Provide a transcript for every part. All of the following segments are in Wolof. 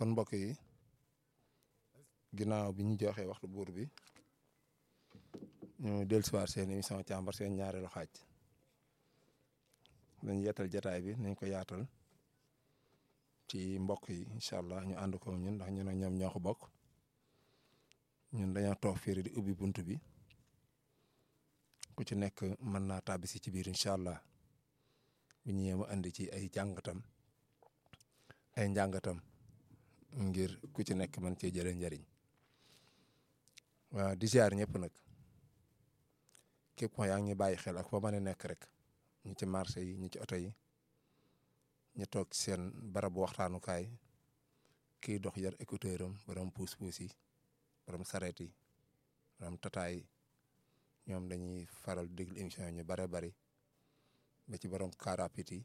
kon mbokk yi ginnaaw bi ñu joxee waxtu buur bi ñu dellusiwaat seen émission càmbar seen ñaareelu xaaj dañ yeetal jataay bi nañ ko yaatal ci mbokk yi incha allah ñu ànd ko ñun ndax ñu ne ñoom ñoo ko bokk ñun dañoo toog fii di ubbi bunt bi ku ci nekk mën naa tàbbi si ci biir incha allah bu ñëwee mu andi ci ay jàngatam ay njàngatam ngir ku ci nekk mën cee jëlee njariñ waaw di ziar ñëpp nag képp yaa ngi bàyyi xel ak foo mën a nekk rek ñi ci marché yi ñi ci oto yi ñu toog ci seen barabu waxtaanukaay kiy dox yar écouteur am borom puus-puus yi borom sareet yi borom tataay yi ñoom dañuy faral déglu émission yi ñu bare bari ba ci borom karapit yi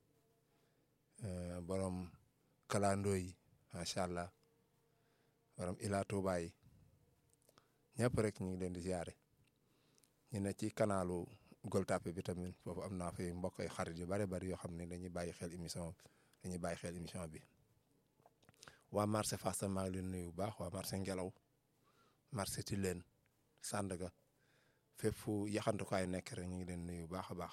borom kalandoo yi macha allah borom ila Touba yi ñëpp rek ñu ngi leen di ziare ñu ne ci kanalu Gueule Tapée bi tamit foofu am naa fay mbokk ay xarit yu bare bari yoo xam ne dañuy bàyyi xel émission dañuy bàyyi xel émission bi waa marché Fass maa ngi leen nuyu bu baax waa marché Ngelaw marché Tilène Sandaga fépp fu yaxantukaay nekk rek ñu ngi leen nuyu bu baax a baax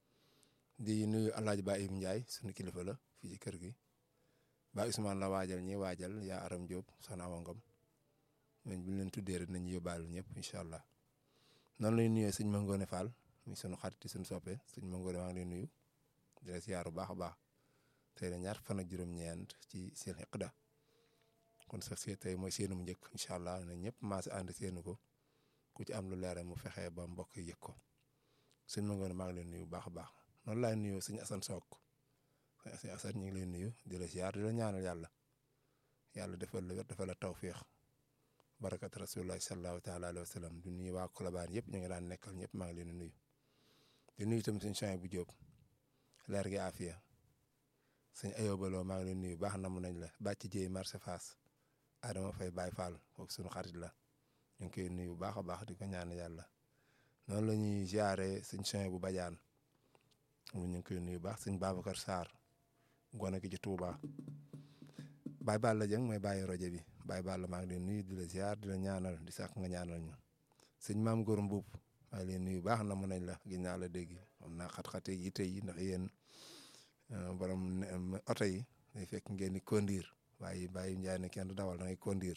di nuyu El Hadj Ba Ibou Ndiaye sunu kilifa la fii ci kër gi ba Ousmane la waajal ñi waajal yaa Aram Diop soxna Awa Ngom ñooñu bu ñu leen tuddee rek nañu yóbbaale ñëpp incha allah noonu lay nuyoo sëñ Mangone Fall mi sunu xarit sunu soppe sëñ Mangone maa ngi lay nuyu di la ziar bu baax a baax tey la ñaar fan ak juróom-ñeent ci seen Iqda kon sax si tey mooy seenu mu njëkk incha allah na ñëpp maase ànd seenu ko ku ci am lu leer mu fexe ba mbokk yi yëg ko sëñ Mangone maa ngi lay nuyu bu baax a baax noonu laay nuyoo sëñ Assane Sock sëñ Assane ñu ngi lay nuyu di la ziar di la ñaanal yàlla yàlla defal la wér defal la tawféex barakat rasulullah sallallahu taala alayhi wa sallam di nuyu waa Kolobaan yëpp ñu ngi daan nekkal ñëpp maa ngi leen di nuyu di nuyu itam sëñ Chouaïb bu Jóob leer gi afiya sëñ ayobaloo maa ngi leen nuyu baax namu nañ la bàcc jéey marché Fass Adama Fay Baay Fall kooku suñu xarit la ñu ngi koy nuyu bu baax a baax di ko ñaan yàlla noonu la ñuy ziare sëñ Chouaïb bu Badiane ñu ngi koy nuyu baax sëñ Babacar Sarr gone gi ci Touba Baye Balla Dieng mooy bàyyi rajo bi Baye Balla maa ngi leen nuyu di la ziar di la ñaanal di sàkk nga ñaanal ñu sëñ maam Góor Mbuub maa ngi leen nuyu baax na mu nañ la gis naa la dégg xam naa xat-xate yi tey yi ndax yéen borom oto yi day fekk ngeen di conduire waaye bàyyi njaay ne kenn du dawal da ngay conduire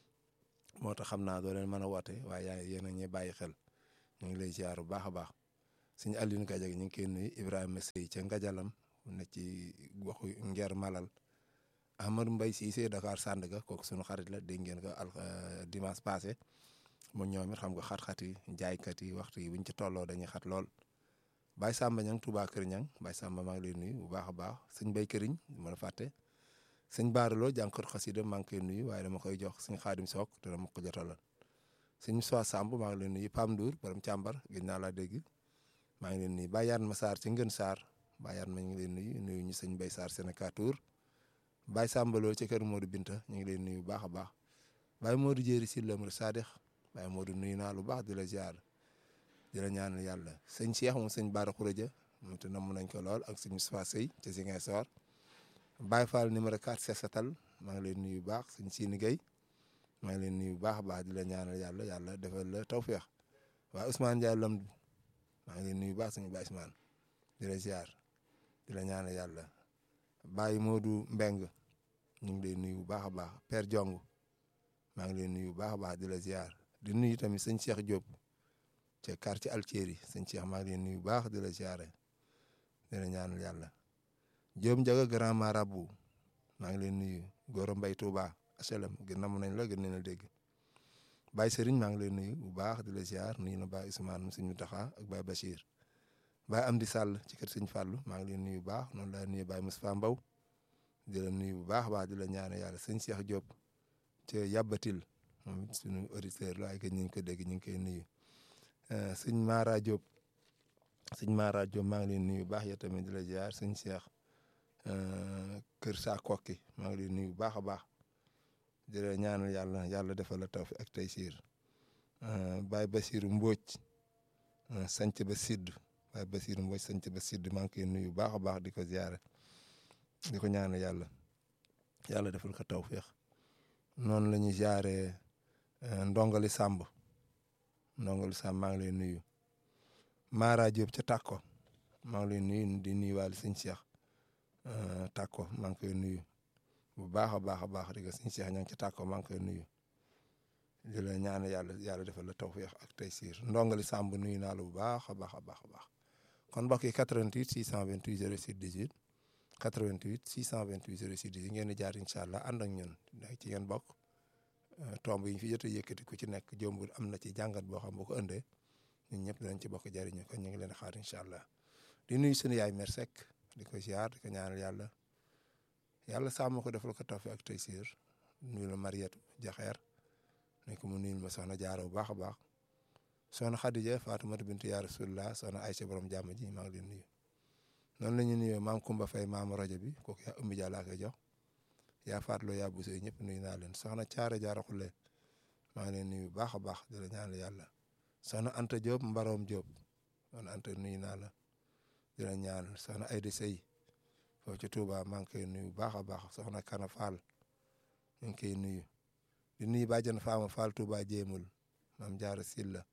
moo tax xam naa doo leen mën a woote waaye yaa yéen a ñuy bàyyi xel ñu ngi lay ziar bu baax a baax sëñ Alioune Gadiaga ñu ngi koy nuyu Ibrahima Sey ca Ngajalam ne ci waxu Nger Malal Amadou Mbaye Cissé Dakar Sandaga kooku sunu xarit la dégg ngeen ko al dimanche passé mu ñoom it xam nga xat-xat yi jaaykat yi waxtu yi buñ ci tolloo dañuy xat lool Baye Samba ñang Touba Kër ñang Baye Samba maa ngi lay nuyu bu baax a baax sëñ Bay Këriñ mën a fàtte sëñ Baaraloo jànkor xasida maa ngi koy nuyu waaye dama koy jox sëñ Xaadim Sook te dama ko jotalal sëñ Soa Samb maa ngi lay nuyu Pam Ndour borom càmbar gëj naa laa dégg maa ngi leen nuyu Baye Yaan ma Sarr ci Ngën Sarr Baye Yaan ma ñu ngi leen nuyu nuyu ñu sëñ Bay Sarr Sénécateur Baye Sambaloo ci kër Modou Binta ñu ngi leen nuyu bu baax a baax Baye Modou Jéeri si lamr Sadix Baye Modou nuyu naa lu baax di la ziar di la ñaanal yàlla sëñ Cheikh moom sëñ Baara Khourédia moom te namm nañ ko lool ak sëñ Moustapha Sey ci Ziguinchor Baye Fall numéro 4 Sesatal maa ngi leen nuyu bu baax sëñ Sini Gueye maa ngi leen nuyu bu baax a baax di la ñaanal yàlla yàlla defal la tawféex waaye Ousmane Ndiaye Lamdu maa ngi leen nuyu bu baax sëñ Baye Ousmane di la ziar di la ñaanal yàlla Baye Modou Mbeng ñu ngi leen nuyu bu baax a baax Père Jong maa ngi leen nuyu bu baax a baax di la ziar di nuyu tamit sëñ Cheikh Diop ca quartier Altieri sëñ Cheikh maa ngi leen nuyu bu baax di la ziare di la ñaanal yàlla Diop Ndiaga grand marabout maa ngi leen nuyu Goro Mbay Touba HLM gën namm nañ la gën nañ la dégg Baye Serigne maa ngi leen nuyu bu baax di la ziar nuyu na Baye Ousmane sëñ Mountakha ak Baye Bachir Baye Amdi Sall ci kër sëñ Fallou maa ngi leen nuyu bu baax noonu laa nuyu Baye Moustapha Mbaw di la nuyu bu baax a baax di la ñaanal yàlla sëñ Cheikh Diop ca Yabatil moom it suñu auditeur la waaye ñu ngi ko dégg ñu ngi koy nuyu sëñ Mara Diop sëñ Mara Diop maa ngi leen nuyu bu baax yow tamit di la ziar sëñ Cheikh Kër Saa Kokki maa ngi leen nuyu bu baax a baax di la ñaanal yàlla yàlla defal la tawfiq ak taysiir Baye Basiru Mbóoj sanc ba sidd Baye Basiru Mbóoj sanc ba sidd maa ngi koy nuyu bu baax a baax di ko ziare di ko ñaanal yàlla yàlla defal ko tawféex noonu la ñuy jaaree ndongali Samb ndongali Samb maa ngi lay nuyu Mara Diop ca Tàkko maa ngi lay nuyu di nuyuwaale sëñ Cheikh Tàkko maa ngi koy nuyu bu baax a baax a baax di nga sëñ Cheikh ña ngi ca Tàkko maa ngi koy nuyu di la ñaan yàlla yàlla defal la tawféex ak taysiir ndongali Samb nuyu naa la bu baax a baax a baax a baax kon mbokk yi 88 628 06 18 88 628 06 18 ngeen di jaar incha allah ànd ak ñun ci ngeen bokk tomb yi ñu fi jot a yëkkati ku ci nekk jombul am na ci jàngat boo xam boo ko ëndee ñun ñëpp dinañ ci bokk jariñu kon ñu ngi leen di xaar incha allah di nuyu sunu yaay mer Seck di ko ziar di ko ñaanal yàlla yàlla sàmm ko defal ko tawfeex ak taysiir nuyu la Mariette Jaxeer ne ko mu nuyul ma soxna Jaara bu baax a baax soxna Xadija Faatumata bintu yaa Rasulullah soxna Aysa borom jàmm ji maa ngi leen nuyu noonu la ñu nuyoo maam Kumba Fay maamu rajo bi kooku yaa ëmb jàllaa koy jox yaa faatloo yaa busey ñëpp nuyu naa leen soxna Caara Jaara Xulle maa ngi leen nuyu bu baax a baax di la ñaanal yàlla soxna Anta Diop Mbaroom Diop soxna Anta nuyu naa la di la ñaanal soxna Ayda Sey foofu ci Touba maa ngi koy nuyu bu baax a baax soxna Kana Fall ñu ngi koy nuyu di nuyu bàjjan Faama Fall Touba jéemul maam Jaara Silla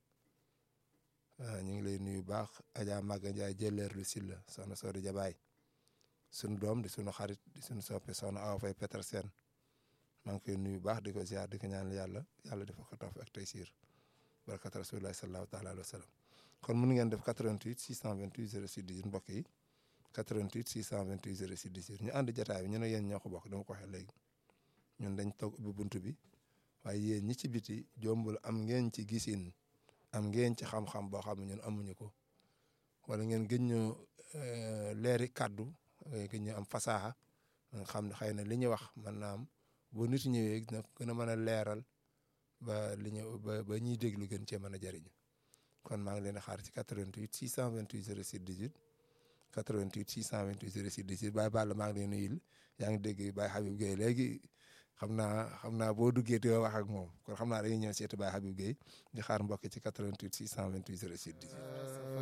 ñu ngi lay nuyu baax Adja Maga Ndiaye jëleer lu Silla soxna Sodi Jabaay sunu doom di sunu xarit di sunu soppe soxna Awa Fay Petersen maa ngi koy nuyu baax di ko ziar di ko ñaanal yàlla yàlla defal ko tawfiq ak taysiir barakat rasulillahi sallallahu taala alayhi wa sallam kon mun ngeen def 88 628 06 18 mbokk yi 88 628 06 18 ñu ànd jotaay bi ñu ne yéen ñoo ko bokk dama ko waxee léegi ñun dañ toog ubbi buntu bi waaye yéen ñi ci biti jombul am ngeen ci gisin am ngeen ci xam-xam boo xam ne ñun amuñu ko wala ngeen gën ñu leeri kàddu gën ñu am fasaaxa nga xam ne xëy na li ñu wax mën naa am bu nit ñëwee nag gën a mën a leeral ba li ñu ba ba ñuy déglu gën cee mën a jëriñu kon maa ngi leen di xaar ci 88 628 06 18 88 628 06 18 Baye Balla maa ngi leen nuyul yaa ngi dégg Baye Habib Gueye léegi xam naa xam naa boo duggee te wax ak moom kon xam naa dañuy ñëw seeti Baye Habib Gueye di xaar mbokk ci 88 628 06 18